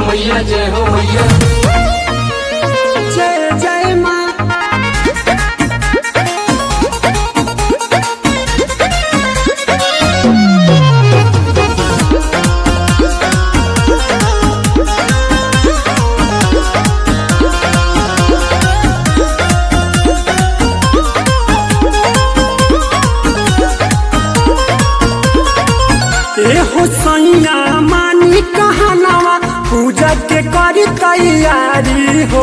मैया जय हो मैया जय जय माँ ए हो सैया मानी कहनावा पूजा के करी तैयारी हो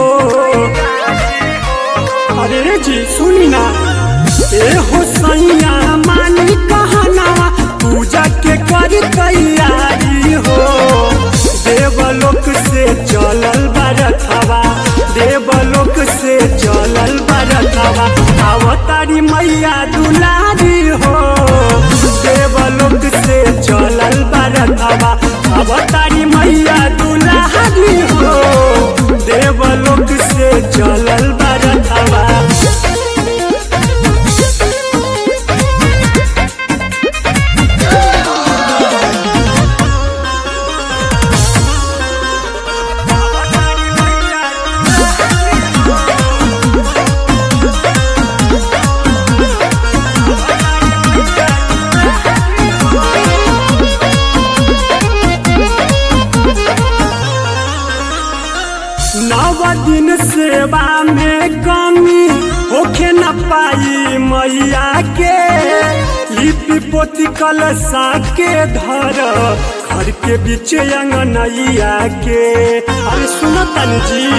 अरे रे जी सुनी ना ए हो सैया मानी कहनावा पूजा के करी तैयारी हो देवलोक से चलल बरथवा देवलोक से चलल बरथवा अवतारी मैया दुलारी हो देवलोक से चलल बरथवा अवतारी मैया दुलारी हो देवलोक से चलल बरथवा नव दिन सेवा में कमी होखे न पाई मैया के लिपि पोती कलशा के धर घर के बीच अंगनैया के अरे सुनो तनी जी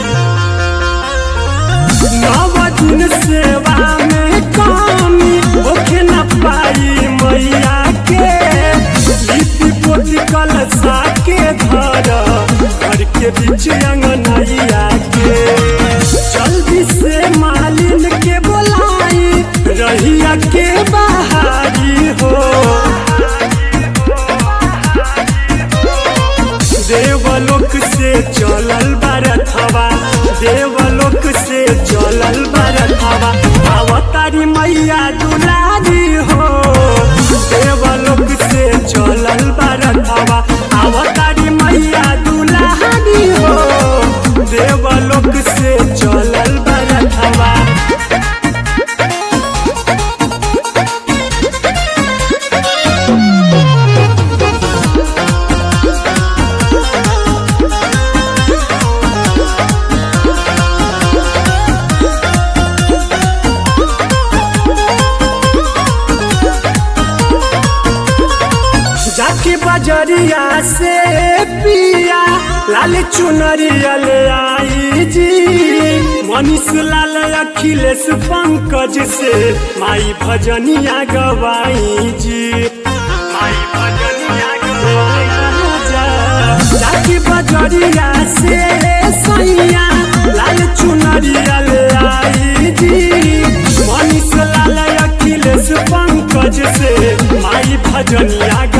नव दिन सेवा में कमी होखे न पाई मैया के लिपि पोती कलशा के धर घर के बीच अंगनैया के जल्दी से मालिन के बोलाई रहिया के बहारी हो देवलोक से चलल बरथवा देवलोक से चलल बरथवा अवतारी मैया दुलारी हो देवलोक से चलल बरथवा अवतारी मैया दुलारी हो देवलोक से चलल बरथवा जाके बजरिया से पिया लाल चुनरिया ले आई जी मनीष लाल अखिलेश पंकज से माई भजनिया गवाई जी माई भजनिया गवाई जा। जाके बजरिया से सैया लाल चुनरिया ले आई जी मनीष लाल अखिलेश पंकज से माई भजनिया